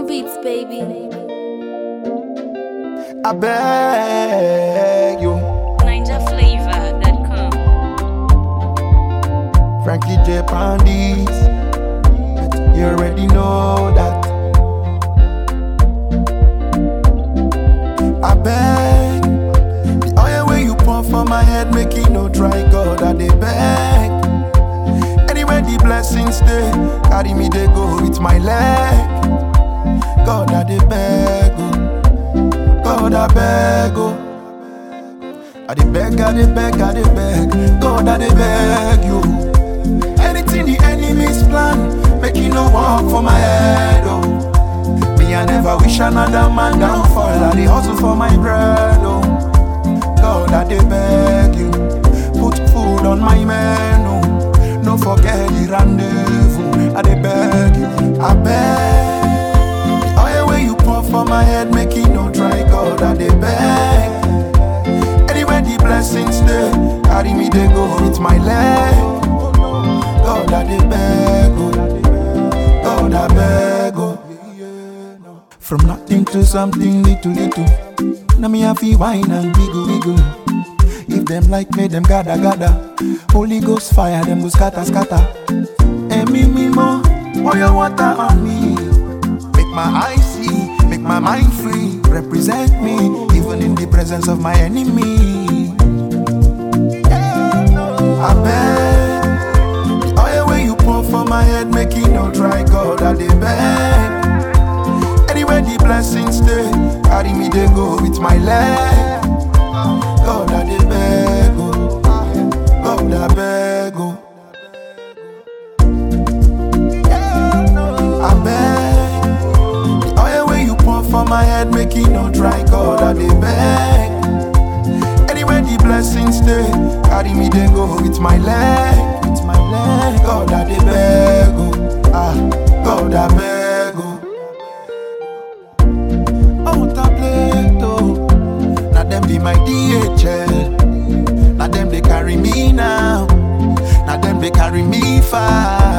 on beats, baby. I beg you, NinjaFlavor.com. Frankie J. Pandis. You already know that. I beg, the oil where you pour for my head, make it no dry. God, I dey beg. Anywhere the blessings stay, carry me they go with my leg. God, I dey beg, oh. God, I beg, oh. I dey beg, I dey beg, I dey beg. God, I dey beg you. Anything the enemies plan, make it no work for my head, oh. Me, I never wish another man downfall. I dey hustle for my bread, oh. God, I dey beg you. Put food on my menu. No forget the rendezvous. I dey beg you. I beg. The oil where you pour for my head, make it no dry. God, I dey beg. Anywhere the blessings stay, carry me they go with my leg. God, I dey beg, oh. God, I beg, oh. From nothing to something little, little. Now me have to wine and wiggle, wiggle. If them like me, them gather, gather. Holy Ghost fire, them go scatter, scatter. And me, me more, pour your water on me. Make my eyes see, make my mind free. Represent me, even in the presence of my enemy. I beg, the oil where you pour for my head, make it no dry. God, I dey beg. Anywhere the blessings stay, carry me they go with my leg. God, I dey beg, oh. God, I beg, oh. I beg, the oil where you pour for my head, make it no dry. God, I dey beg. Anywhere the blessings stay, carry me they go with my leg, with my leg. God, I dey beg, oh. Ah, God, I beg, oh. Oh, tablet, oh. Now them be my DHL. Now them they carry me now. Now them they carry me far.